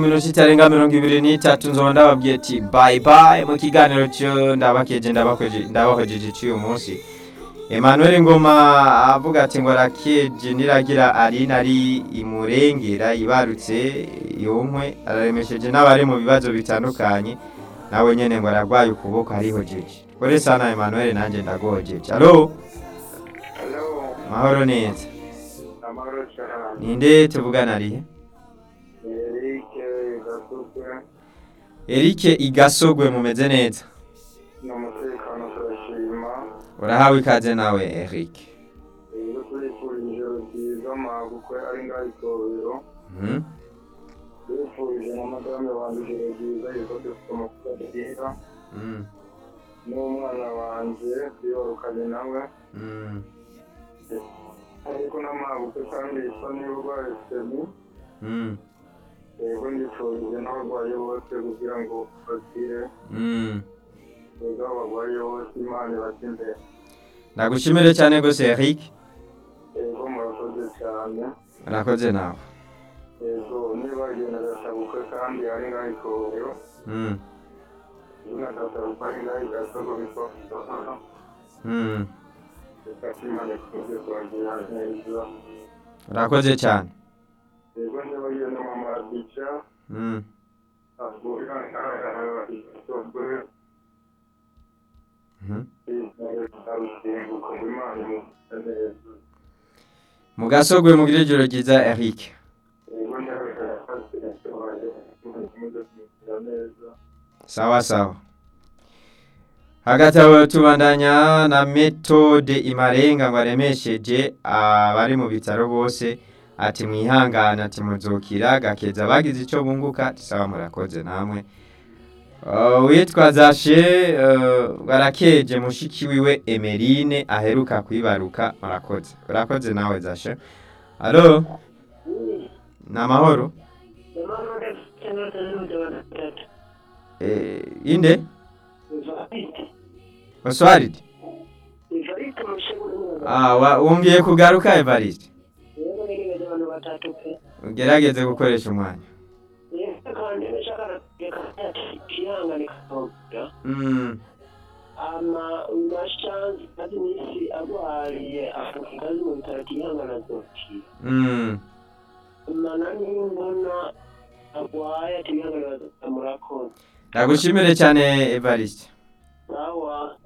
minota itarenga mirongo ibiri n'itatu nzoba ndababwiye ati bayi bayi mu kiganiro cyo ndabakeje ndabakweje- ndabahojeje cy'uyu munsi emmanuel ngoma avuga ati ngo arakeje niragira arina ari imurengera ibarutse yonkwe araremesheje n'abari mu bibazo bitandukanye nawe nyene ngo aragwaye ukuboko arihojeje kore sana emmanuel nanjye ndagojeje alo Hello, mahoro neza amahoro cyane. ninde tuvugana arihe Eric Gasukwe erike igasogwe mumeze neza ni umutekano turashima. urahawe ikaze nawe eric Iyo turifurije ijoro ryiza magukwe ari ngaho itorero. Mhm. Turifurije na madame wanjye ijoro ryiza yuko dufite amakuru meza. Mm, N'umwana wanjye twibarukanye nawe. mm. Ariko n'amagukwe kandi isa n'uburwayi semi. Mm, Yego ndifurije n'abarwayi bose kugira ngo bakire. mm. Yego abarwayi bose Imana ibate imbere. ndagushimire cyane rwose eric Yego murakoze cyane. urakoze nawe Yego niba agenda agasabukwe kandi ari ngaho itorero. Mm, Izina gasabukwe ari ngaho igasogo bitwa mm. Reka Imana ikunze kubagira neza. urakoze cyane Yego niba agenda mu madica. Mm. Avuga ngaho igasogwe. Mhm. Arusimbuka ngo Imana imufite neza. mu gasogwe mugire ijoro ryiza eric Yego niba agenda kumufite neza. sawa sawa hagati aho tubandanya na metode imarenga ngo aremesheje abari mu bitaro bose ati mwihangane ati muzukira gakeza bagize icyo bunguka sawa murakoze namwe Uh, uwitwa zashe uh, barakeje mushiki wiwe emerine aheruka kwibaruka murakoze urakoze nawe zashe alo ni amahoro eh, inde oswaridi Ah, wa- wumviye kugaruka Evariste ugerageze gukoresha umwanya mm, ama mashanzi maze iminsi arwariye afuka ingazi mu bitaro kihangana zokira mm. mana nimbona arwaye ati bihangana bazokira murakoze ndagushimire cyane Evariste sawa